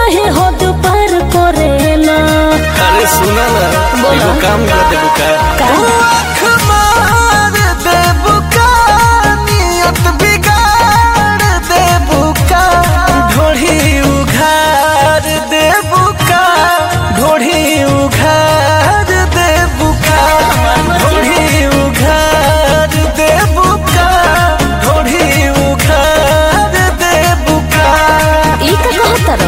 काहे हद पार करेला अरे सुना ना बोला। एगो काम कर दे बुका का? आँख मार दे बुका नियत बिगाड़ दे बुका ढोढ़ी उघार दे बुका ढोढ़ी उघार दे बुका ढोढ़ी उघार दे बुका ढोढ़ी उघार दे बुका ई का कहतर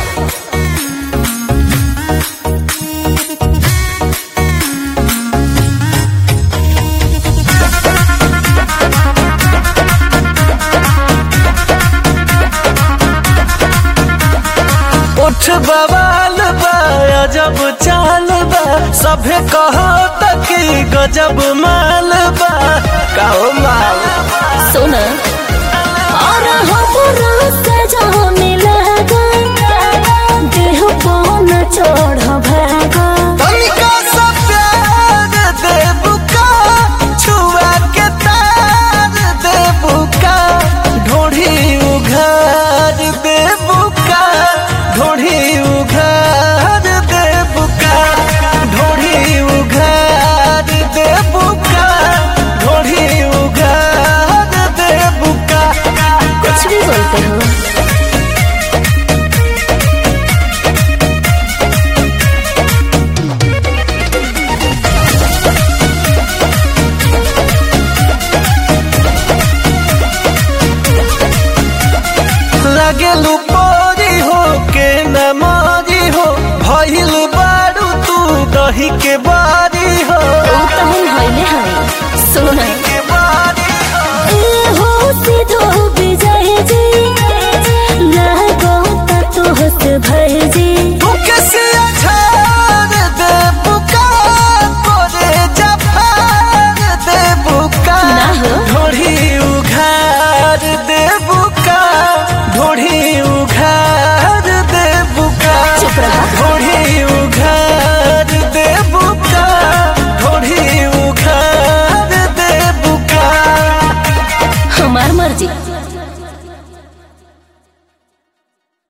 उठ बवाल बा अजब चाल बा सभे कहो तकी गजब माल बा कहो माल सुन और हमरा से जौन